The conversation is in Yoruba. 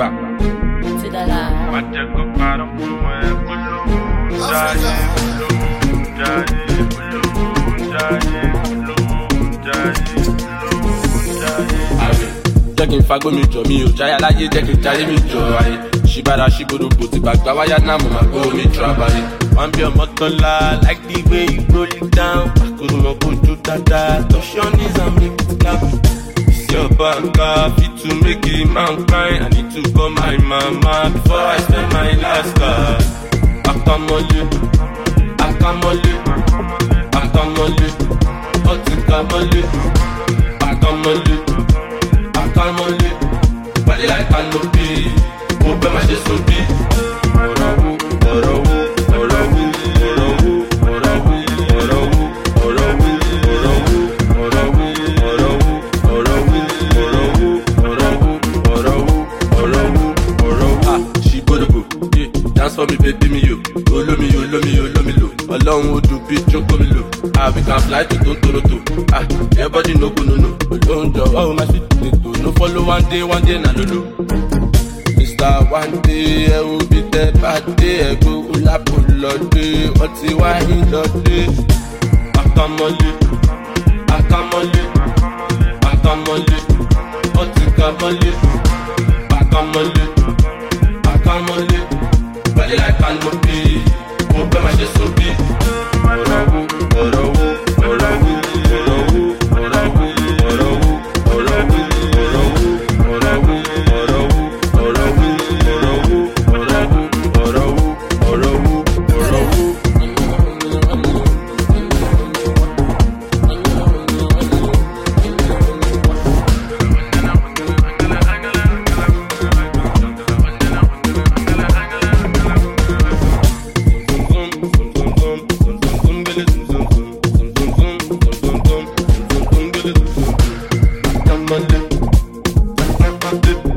gbà. ti dada. Má jẹ́ kó parọ́ fún ẹ polówó jáde polówó jáde polówó jáde polówó jáde polówó jáde. ààrẹ jẹ́ kí n fagbó mi jọ mi ò jáyà láyé jẹ́ kí n jáyé mi jọ ayé ṣíbára ṣíbodògbò tí bàgbà wáyà náà mo máa gbó mi jọ abalẹ̀. wọ́n bí ọmọ tán la like the way you roll it down pàkúrú mọ́ kojú dáadáa touch your knees and make it clap. It's your banker fit to make a man cry I need to call my mama before I spend my last card. Akamole, akamole, akamole, ọtí kamole, akamole akamole pàdé láì kanopi mo fẹ́ máa ṣe sobi. ọ̀rọ̀ wo ọ̀rọ̀ wo ọ̀rọ̀ wo ọ̀rọ̀ wo ọ̀rọ̀ wo ọ̀rọ̀ wo ọ̀rọ̀ wo ọ̀rọ̀ wo ọ̀rọ̀ wo ọ̀rọ̀ wo ọ̀rọ̀ wo ọ̀rọ̀ wo ọ̀rọ̀ wo ọ̀rọ̀ wo ọ̀rọ̀ wo ọ̀rọ̀ wo ọ̀rọ̀ wo. a ṣì gbódògbò yé dance for me baby mi yo olómi yo olómi yo olómi lo ọlọ́run ó dùn bí jókòó mi lò ah we can fly to tontoroto ah everybody no go no no olóhùn jọ oh my sweet potato no follow one day one day na lolo. mr one day ẹ wo bí tẹ bá dé ẹgbẹ́ ọlápò lọ́dẹ ọtí wáyé lọ́dẹ. akamọ́lé akamọ́lé akamọ́lé ọtí kamọ́lé akamọ́lé akamọ́lé pẹ̀lú àìká ló bí mo fẹ́ máa ṣe sóbì. ọ̀rọ̀ wo ọ̀rọ̀ wo ọ̀rọ̀ wo ọ̀rọ̀ wo ọ̀rọ̀ wo ọ̀rọ̀ wo ọ̀rọ̀ wo ọ̀rọ̀ wo ọ̀rọ̀ wo ọ̀rọ̀ wo ọ̀rọ̀ wo ọ̀rọ̀ wo ọ̀rọ̀ wo ọ̀rọ̀ wo ọ̀rọ̀ wo ọ̀rọ̀ wo. Come on,